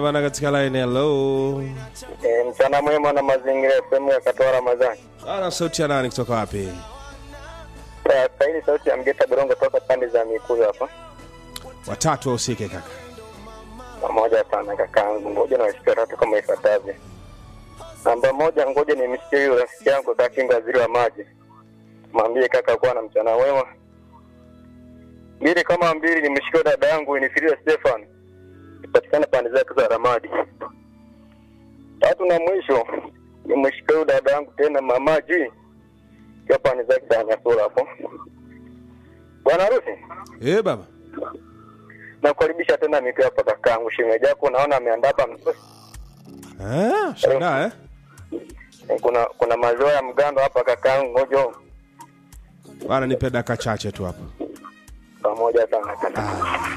bana katika line hello. E, mchana mwema na mazingira FM ya Katoa Ramadhani. Ana sauti ya nani kutoka wapi? Sasa hili sauti ya Mgeta Borongo toka pande za Mikuyu hapa. Watatu wahusike kaka. Pamoja sana kakaangu, ngoja na wasikia tatu kama ifuatavyo. Namba moja, ngoja nimsikie yule rafiki yangu Kakinga, waziri wa maji, mwambie kaka kuwa na mchana mwema. Mbili kama mbili, nimshikie dada yangu Winifrida Stefan, ipatikana pande zake za Ramadi. Tatu na mwisho, nimshikie huyu dada yangu tena Mama G, ikiwa pande zake za Nyasura hapo. Bwana harusi, Eh baba. nakukaribisha tena mitu hapa kakaangu. Shemeji yako naona ameandaa hapa msosi. Eh, shangaa eh? kuna kuna maziwa ya mgando hapa kakaangu, ngojo Bana nipe dakika chache tu hapa. pamoja sana kaka.